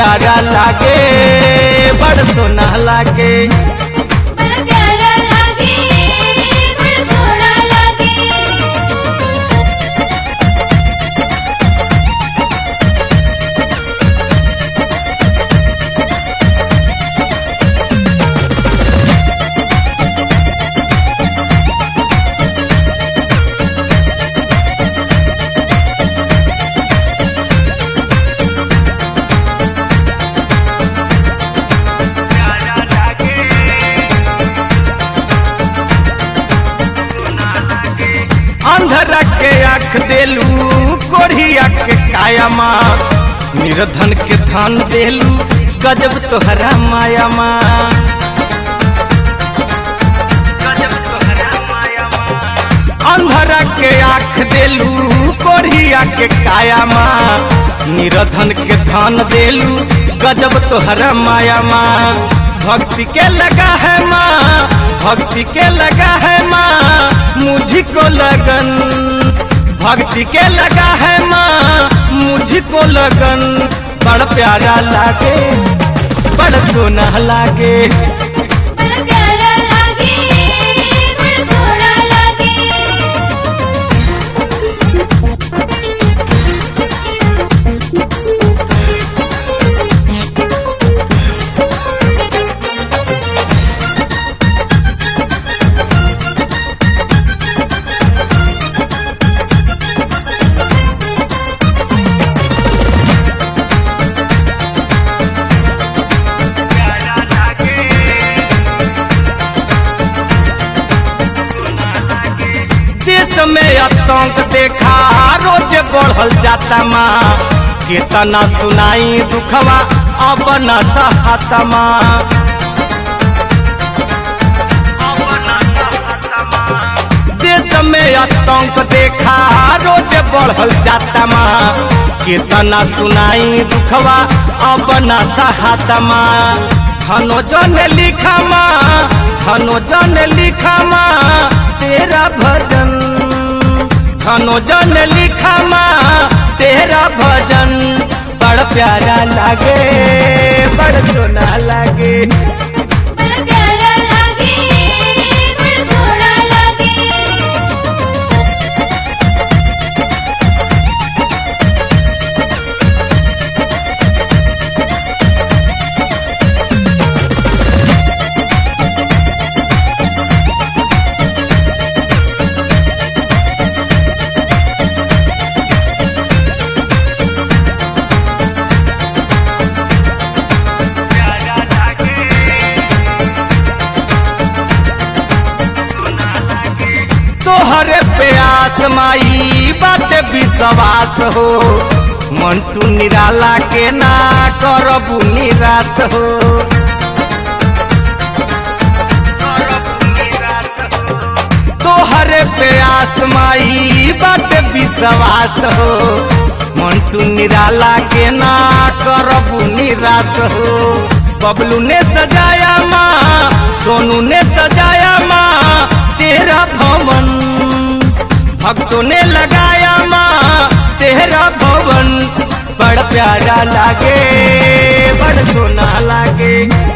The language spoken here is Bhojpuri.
प्यारा लागे बड़ सोना लागे बड़ा प्यारा लागे बड़ा सोना लागे अंधरा के आँख देलू कोढ़िया के काया माँ निर्धन के धन देलू गजब तोहरा माया माँ अंधरा के आँख देलू कोढ़िया के काया माँ निर्धन के धन देलू गजब तोहरा माया माँ भक्ति के लगा है माँ भक्ति के लगा है माँ मुझको लगन भक्ति के लगा है माँ मुझको लगन बड़ प्यारा लागे बड़ सोना लागे बड़ा प्यारा लागे बड़ा सोना लागे देश में आतंक देखा रोज बढ़ल जाता माँ केतना सुनाई दुखवा अब न सहता माँ देश में आतंक देखा रोज बढ़ल जाता माँ केतना सुनाई दुखवा अब न सहता माँ धनो जन लिखा माँ धनो जन लिखा माँ तेरा भजन धनो जन लिखा माँ तेरा भजन बड़ प्यारा लागे बड़ सोना लागे बड़ा प्यारा लागे बड़ा सोना लागे तोहरे प्यास माई बात विश्वास हो मन तू निराला के ना करबू निराश हो तोहरे प्यास माई बात विश्वास हो मन तू निराला के ना करबू निराश हो बबलू ने सजाया माँ सोनू ने सजाया माँ तेरा भवन भक्तों ने लगाया माँ तेरा भवन बड़ प्यारा लागे बड़ सोना लागे